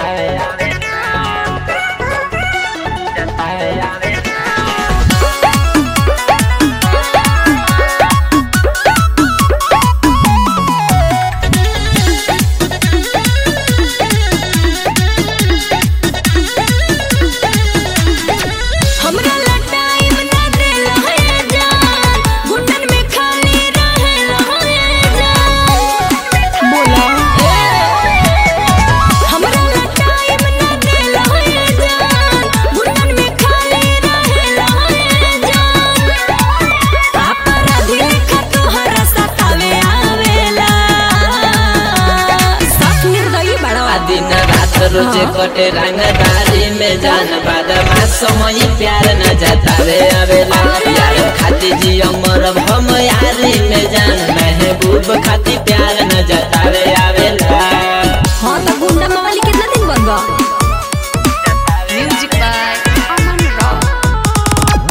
हमरा ला टाइम ना देला है जान गुंडन में खाली रहेला है जान बोला हमरा ला टाइम ना देला है जान गुंडन में खाली रहेला है जान अपराधी लेखा तोहरा सतावे आवेला साफ निर्दयी बड़ा आ दिन रात रोज कटे रंगदारी में जान बादमा समय प्यार न जतावे आवेला यार खाती जियो मरब हम यारी में जान महबूब खाती प्यार न जतावे आवेला हाँ तो गुंडा मवाली कितना दिन बन गया म्यूजिक बाय अमन रॉक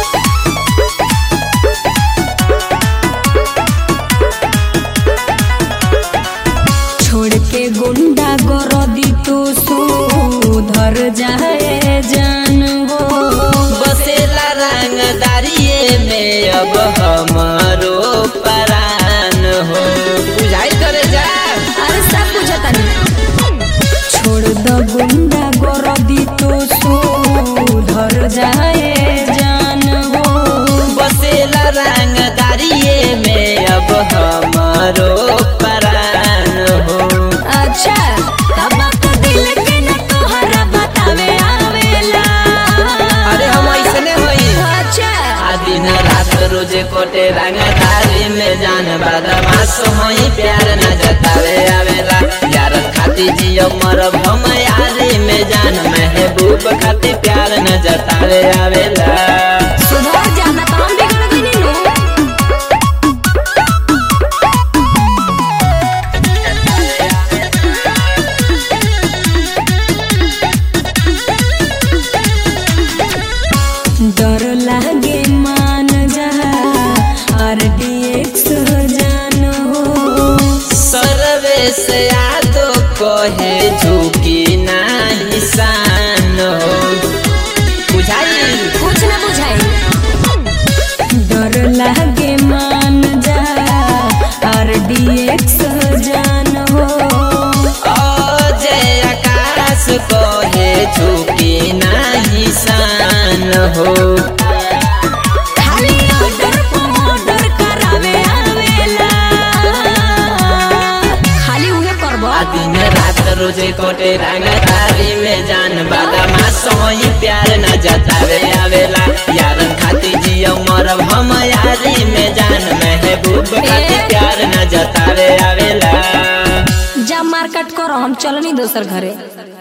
छोड़ के गुंडा गरदी तो सुधर जाए जान हो बसेला रंगदारिये में अब हमारो परान हो बुझाई करे जा अरे सब बुझता नहीं छोड़ दो गुंडा गरदी तो सुधर जाए जान हो बसेला रंगदारिये में अब हमारो परान हो अच्छा तब तो दिल के न तोहरा बतावे आवेला अरे हम ऐसने होई अच्छा आ दिन रात रोज कोटे रंगदारी में जान बदमाश होई प्यार न जतावे आवेला यार खाती जियो मरब हम यारी में जान महबूब खाती प्यार न जतावे आवेला सुधर जाना तो हम बिगड़ गइनी नु डर लागे मान जा आरडीएक्स जान हो सर्वे से यादो कहे झुकी नाही शान हो बुझाई कुछ ना बुझाई डर लागे मान जा आरडीएक्स जान हो जय आकाश कहे झुकी नाही शान हो खाली ऑर्डर ऑर्डर करावे आवेला खाली उहे करबो आ दिन रात रोजे कोटे रंगदारी में जान बादामा सोई प्यार न जतावे आवेला यारन खाती जियो मरब हम यारी में जान महबूब खाती प्यार न जतावे आवेला जा मार्केट करो हम चलनी दोसर घरे